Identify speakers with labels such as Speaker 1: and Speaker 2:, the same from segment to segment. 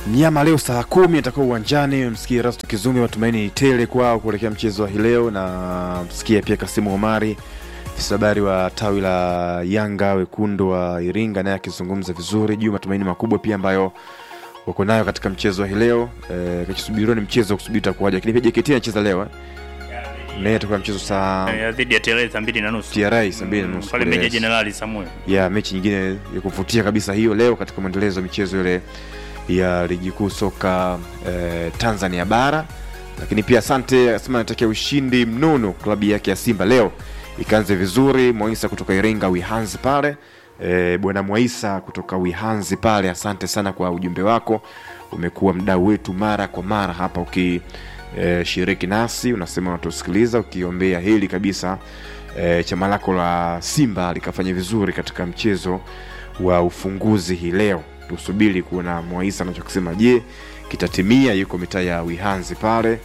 Speaker 1: Mnyama leo saa kumi atakuwa uwanjani. Msikie Rasto Kizumbi, matumaini ni tele kwao kuelekea mchezo wa hii leo, na msikie pia Kasimu Omari, afisa habari wa tawi la Yanga wekundu wa Iringa, naye akizungumza vizuri juu matumaini makubwa pia ambayo wako nayo katika mchezo wa hii leo. E, kachosubiriwa ni mchezo wa kusubiri utakuwaje, lakini pia JKT anacheza leo eh? naye atakuwa mchezo saa
Speaker 2: Ya dhidi ya TRA saa mbili na nusu
Speaker 1: TRA saa mbili na nusu
Speaker 2: pale
Speaker 1: kule
Speaker 2: Meja Jenerali Samuel.
Speaker 1: ya mechi nyingine ya kuvutia kabisa hiyo leo katika mwendelezo wa michezo ile ya ligi kuu soka eh, Tanzania bara. Lakini pia asante asema anatakia ushindi mnono klabu yake ya Simba leo ikaanze vizuri. Mwaisa kutoka Iringa Wihanzi pale eh, bwana Mwaisa kutoka Wihanzi pale, asante sana kwa ujumbe wako, umekuwa mdau wetu mara kwa mara hapa uki eh, shiriki nasi, unasema unatusikiliza ukiombea hili kabisa eh, chama lako la Simba likafanya vizuri katika mchezo wa ufunguzi hii leo. Tusubiri kuona Mwaisa anachokisema, je, kitatimia? Yuko mitaa ya Wihanzi pale.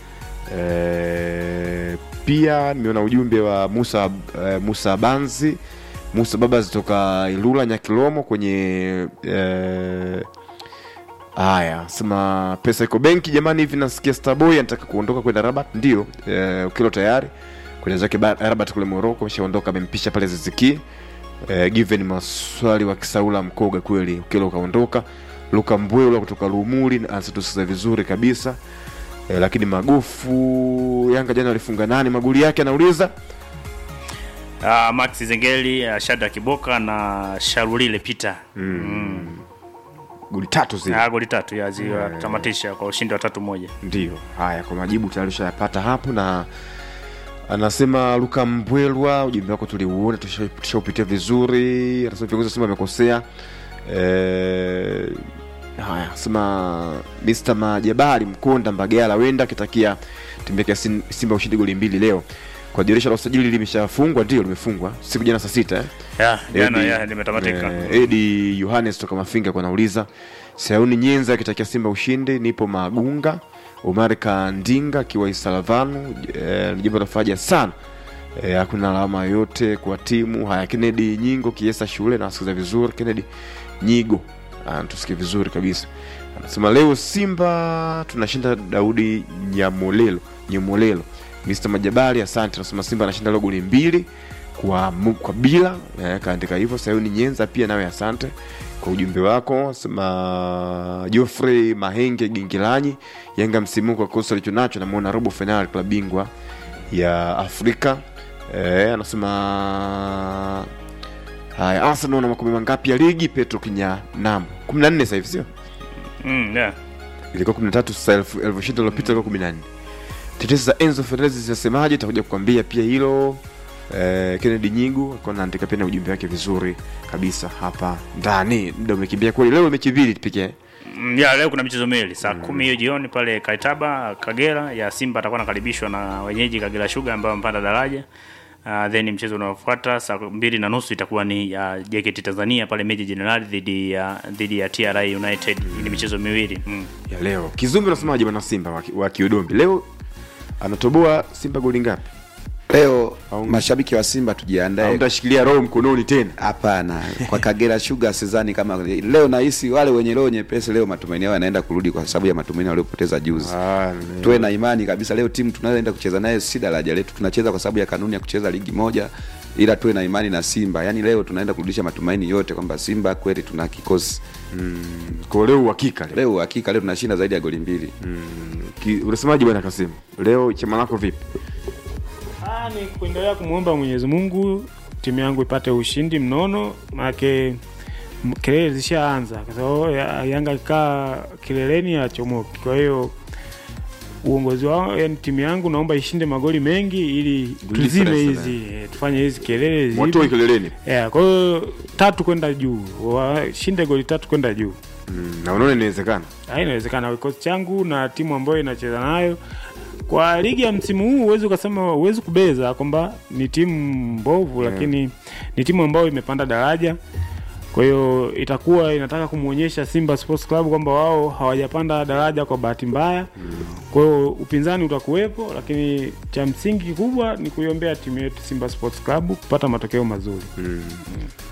Speaker 1: E, pia nimeona ujumbe wa Musa e, Musa Banzi Musa baba zitoka Ilula Nyakilomo kwenye e, haya sema pesa iko benki jamani, hivi nasikia Starboy anataka kuondoka kwenda Rabat. Ndio e, ukilo tayari kwenda zake ba- Rabat kule Morocco, ameshaondoka amempisha pale Ziziki eh, given maswali wa Kisaula Mkoga kweli, ukilo ukaondoka. Luka Mbwela kutoka Lumuli anatusikiza vizuri kabisa eh, lakini magofu Yanga jana walifunga nani magoli yake, anauliza
Speaker 2: Uh, Max Zengeli, uh, Shada Kiboka na Sharulile Peter. Mm.
Speaker 1: goli tatu zile.
Speaker 2: Ah, goli tatu ya ziwatamatisha kwa ushindi wa tatu moja.
Speaker 1: Ndio haya, kwa majibu tayari ushayapata hapo, na anasema Luka Mbwelwa, ujumbe wako tuliuona, tusha- tushaupitia vizuri. Anasema viongozi wa Simba amekosea. Eh, haya sema Mr. Majabali Mkonda Mbagala wenda akitakia timu yake ya Sim- Simba ushindi goli mbili leo. Kwa dirisha la usajili limeshafungwa, ndio limefungwa siku jana saa sita eh?
Speaker 2: Ya, jana
Speaker 1: Edi-
Speaker 2: ya limetamatika.
Speaker 1: eh, Edi Yohanes toka Mafinga kwa nauliza Sauni Nyenza akitakia Simba ushindi, nipo Magunga. Omar Kandinga akiwa Isalavanu, eh, ni jambo la faraja sana eh, hakuna alama yoyote kwa timu. Haya, Kennedy Nyingo Kiesa shule na wasikiza vizuri. Kennedy Nyigo anatusikia vizuri kabisa, anasema leo Simba tunashinda. Daudi Nyamolelo Nyamolelo, Mr Majabali, asante. Anasema Simba anashinda leo goli mbili kwa, mu- kwa bila eh, kaandika hivyo. Sayuni Nyenza pia nawe asante kwa ujumbe wako. Sema Geoffrey Mahenge Gingilanyi, Yanga msimu huu kwa kosa alichonacho, namuona robo fainali klabu bingwa ya Afrika. Eh, anasema haya, Arsenal na makombe mangapi ya ligi? Petro Kinyanam 14 sasa hivi sio?
Speaker 2: Mm, yeah.
Speaker 1: ilikuwa 13 sasa, elfu elfu ishirini iliyopita ilikuwa 14. Tetesi za Enzo Fernandez zinasemaje? Takuja kukwambia pia hilo. Eh, Kennedy Nyingu alikuwa anaandika pia na ujumbe wake vizuri kabisa hapa ndani. Muda umekimbia kweli, leo mechi mbili pekee.
Speaker 2: Mm, ya leo kuna michezo miwili saa kumi hiyo jioni pale Kaitaba Kagera ya Simba atakuwa anakaribishwa na wenyeji Kagera Sugar ambao wamepanda daraja. Uh, then mchezo unaofuata saa mbili na nusu itakuwa ni uh, JKT Tanzania pale Meja Jenerali dhidi ya dhidi ya TRA United. Hii ni michezo miwili mm.
Speaker 1: ya leo. Kizumbi unasemaje bwana Simba wa, wa Kiudombi leo anatoboa Simba goli ngapi?
Speaker 3: Leo
Speaker 1: Au-
Speaker 3: mashabiki wa Simba
Speaker 1: Au
Speaker 3: tujiandae.
Speaker 1: mtashikilia roho mkononi tena?
Speaker 3: Hapana, kwa Kagera Sugar sidhani kama leo. Nahisi wale wenye roho nyepesi leo matumaini yao yanaenda kurudi kwa sababu ya matumaini waliopoteza juzi.
Speaker 1: Ah,
Speaker 3: Tuwe na imani kabisa, leo timu tunayoenda kucheza naye si daraja letu, tunacheza kwa sababu ya kanuni ya kucheza ligi moja, ila tuwe na imani na Simba. Yaani leo tunaenda kurudisha matumaini yote kwamba Simba kweli tuna kikosi
Speaker 1: kwa leo uhakika leo.
Speaker 3: leo. Hakika leo tunashinda zaidi ya goli mbili.
Speaker 1: Ki, unasemaje bwana Kasimu? Leo chama lako vipi?
Speaker 4: Ah, ni kuendelea kumwomba Mwenyezi Mungu timu yangu ipate ushindi mnono, maanake m- kelele zishaanza kwa sababu ya- Yanga ikaa kileleni achomoki. Kwa hiyo uongozi wao, yani timu yangu naomba ishinde magoli mengi ili
Speaker 1: Goli
Speaker 4: tuzime
Speaker 1: difference,
Speaker 4: hizi eh, tufanye hizi kelele
Speaker 1: Watoe
Speaker 4: zipi.
Speaker 1: kileleni.
Speaker 4: Yeah, kwa hiyo tatu kwenda juu, washinde goli tatu kwenda juu.
Speaker 1: Mm, na unaona inawezekana?
Speaker 4: Ah, inawezekana kikosi changu na timu ambayo inacheza nayo kwa ligi ya msimu huu huwezi ukasema huwezi kubeza kwamba ni timu mbovu
Speaker 1: Yeah.
Speaker 4: lakini ni timu ambayo imepanda daraja kwa hiyo itakuwa inataka kumwonyesha Simba Sports Club kwamba wao hawajapanda daraja kwa bahati mbaya. Kwa hiyo upinzani utakuwepo, lakini cha msingi kikubwa ni kuiombea timu yetu Simba Sports Club kupata matokeo mazuri.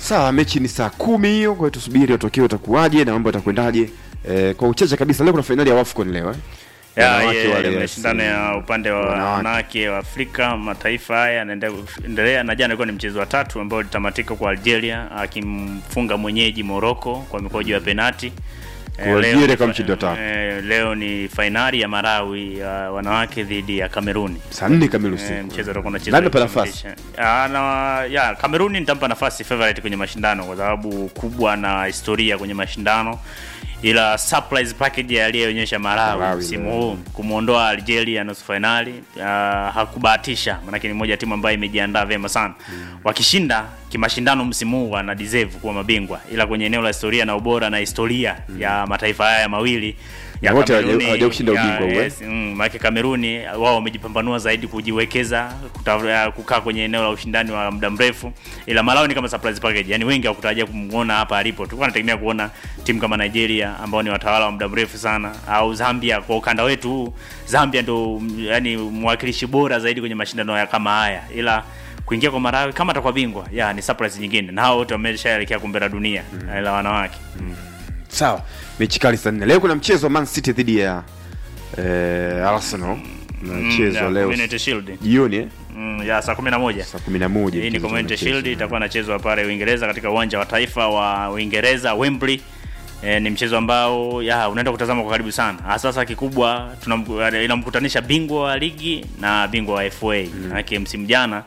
Speaker 1: sawa mechi ni saa kumi hiyo kwa hiyo tusubiri matokeo utakuwaje na mambo yatakwendaje eh, kwa uchache kabisa leo kuna fainali ya wafcon leo eh?
Speaker 2: Ya,
Speaker 1: Wanawake
Speaker 2: ye-
Speaker 1: wale,
Speaker 2: ile
Speaker 1: yes.
Speaker 2: mashindano ya upande wa
Speaker 1: Wanawake.
Speaker 2: wanawake wa Afrika mataifa haya yanaendelea, na jana ilikuwa ni mchezo wa tatu ambao ulitamatika kwa Algeria akimfunga mwenyeji Morocco kwa mikwaju ya penati.
Speaker 1: Kwa
Speaker 2: Eh, leo
Speaker 1: Algeria
Speaker 2: ni
Speaker 1: kama
Speaker 2: fa-
Speaker 1: mshindi wa tatu.
Speaker 2: eh, leo ni fainali ya Marawi ya wanawake dhidi ya Kameruni.
Speaker 1: saa nne kamili
Speaker 2: Eh,
Speaker 1: usiku
Speaker 2: mchezo utakuwa unachezwa
Speaker 1: Nani unampa nafasi
Speaker 2: kukamilisha. Ah, na ya Kameruni nitampa nafasi favorite kwenye mashindano kwa sababu kubwa na historia kwenye mashindano, ila surprise package aliyoonyesha Malawi
Speaker 1: Malawi,
Speaker 2: msimu
Speaker 1: yeah.
Speaker 2: huu kumwondoa Algeria nusu finali uh, hakubahatisha, maanake ni moja ya timu ambayo imejiandaa vyema sana wakishinda kimashindano msimu huu wana deserve kuwa mabingwa, ila kwenye eneo la historia na ubora na historia ya mataifa haya mawili ya
Speaker 1: Na wote hawaja-
Speaker 2: Kameruni,
Speaker 1: hawaja kushinda
Speaker 2: ya-
Speaker 1: ubingwa huu, eh?
Speaker 2: yes, mm, maana Kameruni wao wamejipambanua zaidi kujiwekeza kuta- kukaa kwenye eneo la ushindani wa muda mrefu, ila Malawi ni kama surprise package, yani wengi hawakutarajia kumuona hapa alipo. Tulikuwa tunategemea kuona timu kama Nigeria ambao ni watawala wa muda mrefu sana, au Zambia. Kwa ukanda wetu huu, Zambia ndo mm, yani mwakilishi bora zaidi kwenye mashindano ya kama haya, ila kuingia kwa Malawi kama atakuwa bingwa, ya ni surprise nyingine, na hao wote wameshaelekea kombe la dunia la wanawake.
Speaker 1: sawa mechi kali saa nne leo kuna mchezo wa man city dhidi ya eh, arsenal mchezo
Speaker 2: ya
Speaker 1: leo
Speaker 2: Community Shield.
Speaker 1: jioni eh?
Speaker 2: Mm, ya saa kumi na moja
Speaker 1: saa kumi na moja
Speaker 2: hii ni
Speaker 1: mchezo
Speaker 2: Community
Speaker 1: unachezwa.
Speaker 2: Shield itakuwa inachezwa pale Uingereza katika uwanja wa taifa wa Uingereza Wembley. E, ni mchezo ambao ya unaenda kutazama kwa karibu sana. Ah, Sasa kikubwa tunam- inamkutanisha bingwa wa ligi na bingwa wa FA. Maanake msimu jana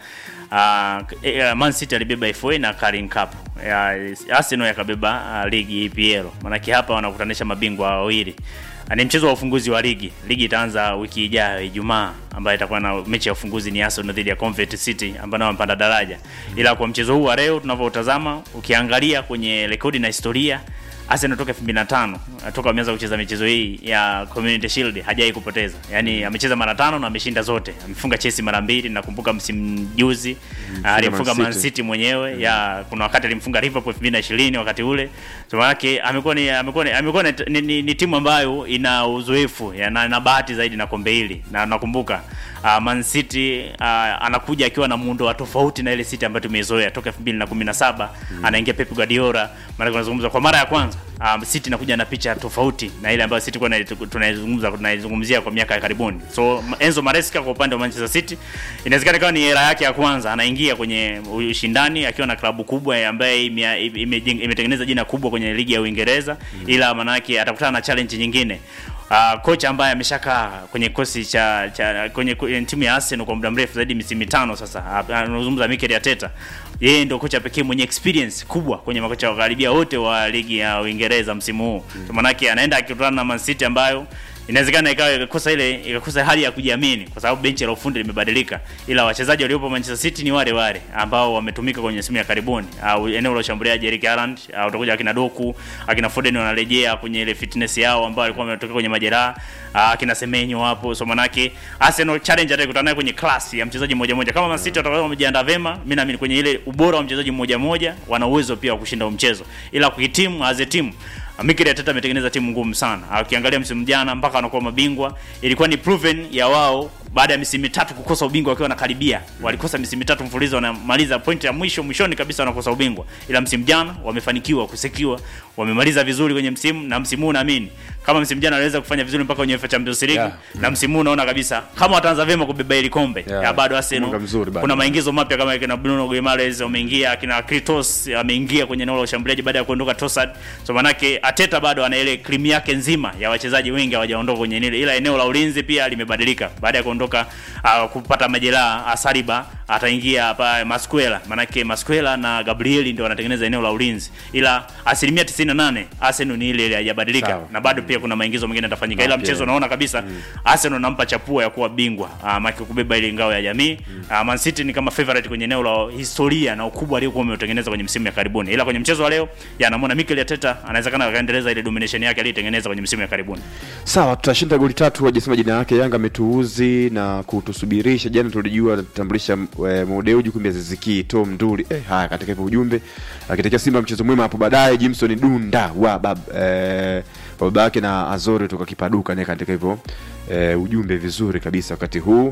Speaker 2: uh, e, Man City alibeba FA na Carling Cup. Ya, Arsenal yakabeba uh, ligi EPL. Maanake hapa wanakutanisha mabingwa wawili. Ah, Ni mchezo wa ufunguzi wa ligi. Ligi itaanza wiki ijayo Ijumaa, ambayo itakuwa na mechi ya ufunguzi ni Arsenal dhidi ya Convent City ambao nao wamepanda daraja. Ila kwa mchezo huu wa leo tunavyotazama, ukiangalia kwenye rekodi na historia Arsenal toka 2005 toka ameanza kucheza michezo hii ya Community Shield hajai kupoteza. Yaani amecheza mara tano na ameshinda zote. Amefunga Chelsea mara mbili nakumbuka msimu juzi ah, alimfunga
Speaker 1: Man
Speaker 2: Man
Speaker 1: City.
Speaker 2: City mwenyewe. Ya kuna wakati alimfunga Liverpool 2020 wakati ule. So yake amekuwa ni amekuwa ni, amekuwa ni, ni, ni, ni timu ambayo ina uzoefu ya, na, na bahati zaidi na kombe hili. Na nakumbuka uh, Man City uh, anakuja akiwa na muundo wa tofauti na ile City ambayo tumeizoea toka 2017 anaingia Pep Guardiola. Maana tunazungumza kwa mara ya kwanza um, City inakuja na picha tofauti na ile ambayo City kwa tunaizungumza tunaizungumzia kwa miaka ya karibuni. So Enzo Maresca kwa upande wa Manchester City inawezekana ikawa ni era yake ya kwanza, anaingia kwenye ushindani akiwa na klabu kubwa ambaye ime- ime- imetengeneza jina kubwa kwenye ligi ya Uingereza, ila manake atakutana na challenge nyingine. Uh, kocha ambaye ameshakaa kwenye kosi cha, cha kwenye, kwenye timu ya Arsenal kwa muda mrefu zaidi misimu mitano sasa, Ah, anazungumza Mikel Arteta. Yeye ndio kocha pekee mwenye experience kubwa kwenye makocha wa karibia wote wa ligi ya Uingereza msimu huu. Mm. Maanake anaenda akikutana na Man City ambayo inawezekana ikawa ikakosa ile ikakosa hali ya kujiamini kwa sababu benchi la ufundi limebadilika, ila wachezaji waliopo Manchester City ni wale wale ambao wametumika kwenye simu ya karibuni, au eneo la ushambuliaji Eric Haaland, au utakuja akina Doku, akina Foden wanarejea kwenye ile fitness yao ambao walikuwa wametoka kwenye majeraha, ah, akina Semenyo hapo. So manake Arsenal challenge atakutana nayo kwenye class ya mchezaji mmoja mmoja. Kama Man City watakuwa wamejiandaa vema, mimi naamini kwenye ile ubora wa mchezaji mmoja mmoja wana uwezo pia wa kushinda huu mchezo, ila kwa timu as a team Mikel Arteta ametengeneza timu ngumu sana. Ukiangalia msimu jana mpaka wanakuwa mabingwa, ilikuwa ni proven ya wao baada ya misimu mitatu kukosa ubingwa wakiwa wanakaribia. Walikosa misimu mitatu mfululizo, wanamaliza point ya mwisho mwishoni kabisa wanakosa ubingwa. Ila msimu jana wamefanikiwa kusekiwa, wamemaliza vizuri kwenye msimu na msimu huu naamini kama msimu jana waliweza kufanya vizuri mpaka kwenye UEFA Champions League
Speaker 1: Yeah.
Speaker 2: na msimu huu naona kabisa kama wataanza vyema kubeba hili kombe
Speaker 1: Yeah.
Speaker 2: ya bado Arsenal
Speaker 1: Mwanga mzuri bado.
Speaker 2: kuna maingizo mapya kama kina Bruno Guimaraes wameingia, akina Kritos ameingia kwenye eneo la ushambuliaji baada ya kuondoka Trossard. So manake Ateta bado ana ile cream yake nzima ya wachezaji wengi hawajaondoka kwenye nile, ila eneo la ulinzi pia limebadilika baada ya kuondoka uh, kupata majeraha Asariba ataingia hapa Masquela, manake Masquela na Gabriel ndio wanatengeneza eneo la ulinzi, ila asilimia 98 Arsenal ni ile ile haijabadilika
Speaker 1: Sawa.
Speaker 2: na bado pia kuna maingizo mengine yatafanyika, ila
Speaker 1: Mapya.
Speaker 2: mchezo naona kabisa Arsenal nampa chapua ya kuwa bingwa uh, maki kubeba ile ngao ya jamii uh, Man City ni kama favorite kwenye eneo la historia na ukubwa aliokuwa ameutengeneza kwenye msimu ya karibuni, ila kwenye mchezo wa leo ya namuona Mikel Arteta anawezekana akaendeleza ile domination yake aliyotengeneza kwenye msimu ya karibuni.
Speaker 1: sawa tutashinda goli tatu hajasema jina yake yanga ametuuzi na kutusubirisha jana tulijua atatambulisha e, modeuji kumbe ziziki tom nduli eh, haya katika hivyo ujumbe akitakia simba mchezo mwema hapo baadaye jimson dunda wa bab, e, wa baba yake na azori toka kipaduka naye katika hivyo e, ujumbe vizuri kabisa wakati huu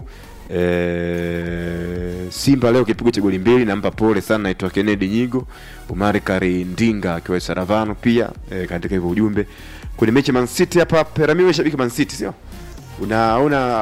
Speaker 1: e, Simba leo kipigo cha goli mbili, nampa pole sana, naitwa Kennedy Nyigo, Umari Karindinga akiwa Saravano pia e, katika hivyo ujumbe kwenye mechi ya Man City hapa. Perami, wewe shabiki Man City sio? Unaona